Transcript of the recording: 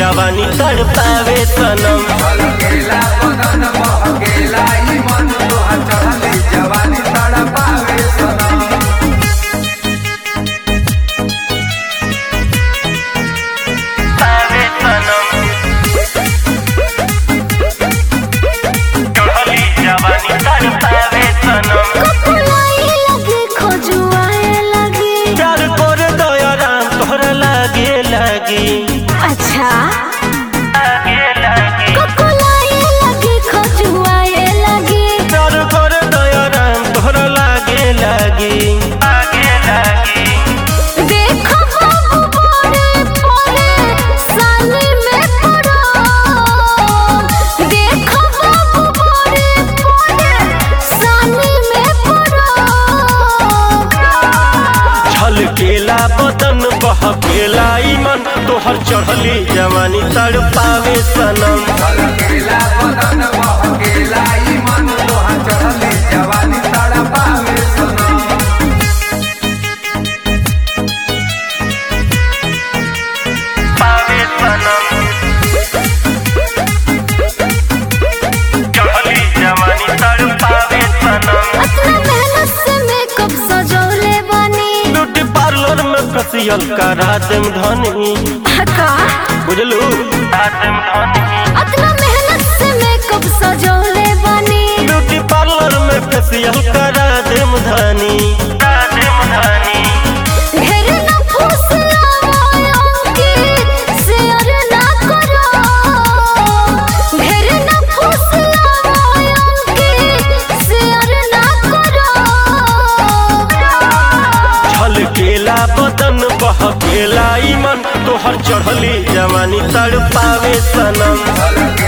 जवानी तड़पावे सनम गेला बदन बहकेला ई मन तोहर चढ़ली जवानी तड़पावे सनम पावे सनम चढ़ली जवानी तड़पावे सनम कपुलाई लगे खोजुआए लगे प्यार कर दया राम तोहरा लागे लागे अच्छा लागे लागे कपुलाई लगे खोजुआए लगे प्यार कर दया राम तोहरा लागे लागे लागे लागे देखो बाबू बड़े बड़े साले में पड़ो देखो बाबू बड़े बड़े साले में पड़ो छलकेला बदन बहकेला ई मन तोहर चढ़ली जवानी तड़पावे सनम गेला बदन बहकेला ई मन तोहर चढ़ली जवानी तड़पावे सनम पावे सनम चढ़ली जवानी तड़पावे सनम अपना मेहनत से मेकअप सजौले बनी ब्यूटी पार्लर में फेसियल करा देम धनी हका बुझलू करा देम धनी अपना मेहनत से मेकअप सजौले बनी ब्यूटी पार्लर में फेसियल करा देम धनी करा देम धनी ढेर न फुसलाओ कि शेयर ना करो ढेर न फुसलाओ कि शेयर ना करो छलकेला बदन बहकेला ई मन तोहर चढ़ली जवानी तड़पावे सनम